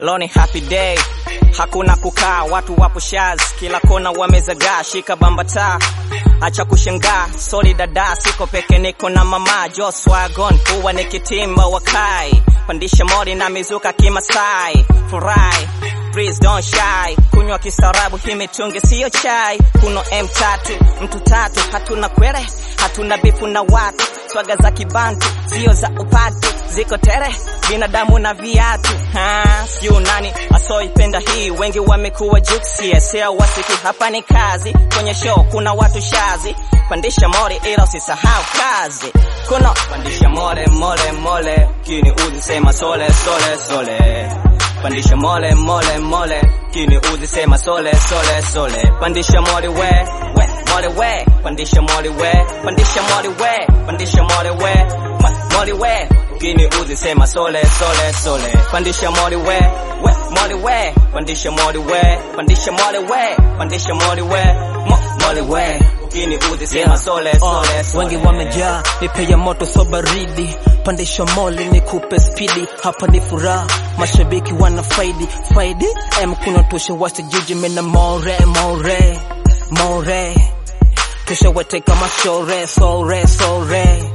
leo ni happy day hakuna kukaa watu wapo shaz kila kona wamezagaa shika bambata acha kushangaa soli dada siko peke niko na mama joswagon huwa nikitimba wakai pandisha mori na mizuka kimasai furahi Please don't shy kunywa kisarabu hii mitungi siyo chai kuno M3 mtu tatu hatuna kwere hatuna bifu na watu swaga za kibantu sio za upatu ziko tere binadamu na viatu siu nani asoipenda hii wengi wamekuwa juksi sea wasiki hapa ni kazi kwenye show kuna watu shazi pandisha mori ila usisahau kazi kuno pandisha mole mole mole kini uzi sema sole sole sole pandisha mole mole mole kini uzi sema sole sole sole pandisha mole we we mole we pandisha mole we pandisha mole we pandisha mole we ma- mole we kini uzi sema sole sole sole pandisha mole we we mole we pandisha mole we pandisha mole we pandisha mole we mo- mole we kini uzi sema sole sole sole wengi wamejaa nipe ya moto so baridi pandisha moli nikupe spidi hapa ni furaha mashabiki wana faidi faidi em kuna tosha wasi jiji mina more more more tosha wete kama shore sore sore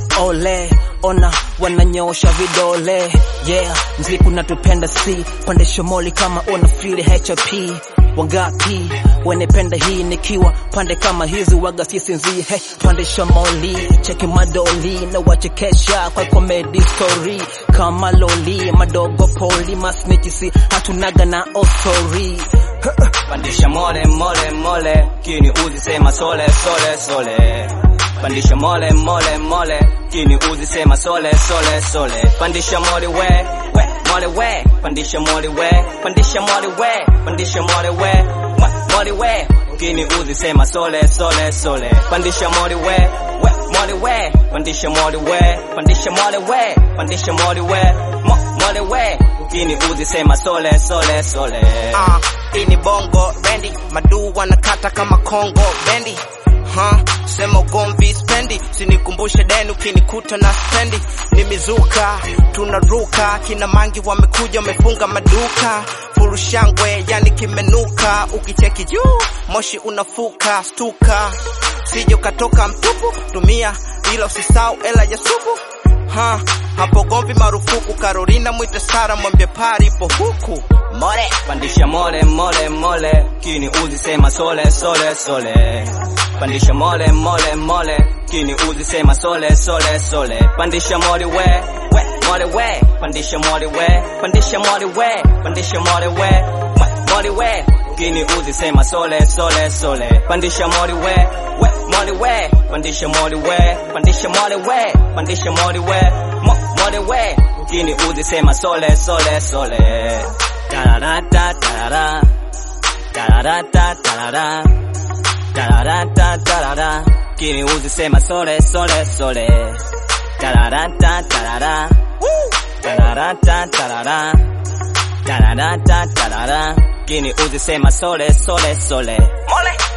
ole ona wananyosha vidole yeah mziki unatupenda si pandisha moli kama una feel HP wangapi wanependa hii nikiwa pande kama hizi waga sisinzie hey, pandisha moli cheki madoli na wachekesha kwa comedy story kama loli madogo poli masnitisi hatunaga na ostori pandisha mole mole mole kini uzi sema sole sole sole pandisha mole mole mole kini uzi sema sole sole sole pandisha mole we we mole we pandisha mole we pandisha mole we pandisha mole we ma- mole we kini uzi sema sole sole sole pandisha mole we we mole we pandisha mole we pandisha mole we pandisha mole we mo- mole we kini uzi sema sole sole sole Ah, hii ni bongo bendi madu wanakata kama kongo bendi ha sema ugomvi spendi sinikumbushe deni ukinikuta na spendi ni mizuka tunaruka kina mangi wamekuja wamefunga maduka furushangwe yani kimenuka ukicheki juu moshi unafuka stuka sije ukatoka mtupu tumia ila usisau ela ya supu ha hapo gomvi marufuku Carolina mwite Sara mwambie pari ipo huku More Pandisha mole mole mole Kini uzi sema sole sole sole Pandisha mole mole mole Kini uzi sema sole sole sole Pandisha mole we we mole we Pandisha mole we Pandisha mole we Pandisha mole we Ma- mole we Kini uzi sema sole sole sole Pandisha mole we we mole we Pandisha mole we Pandisha mole we Pandisha mole we Mo- mole we Kini uzi sema sole sole sole Tararata tarara Tararata tarara Tararata tarara Kini uzi sema sole sole sole Tararata tarara Tararata tarara Tararata tarara Kini uzi sema sole sole sole Mole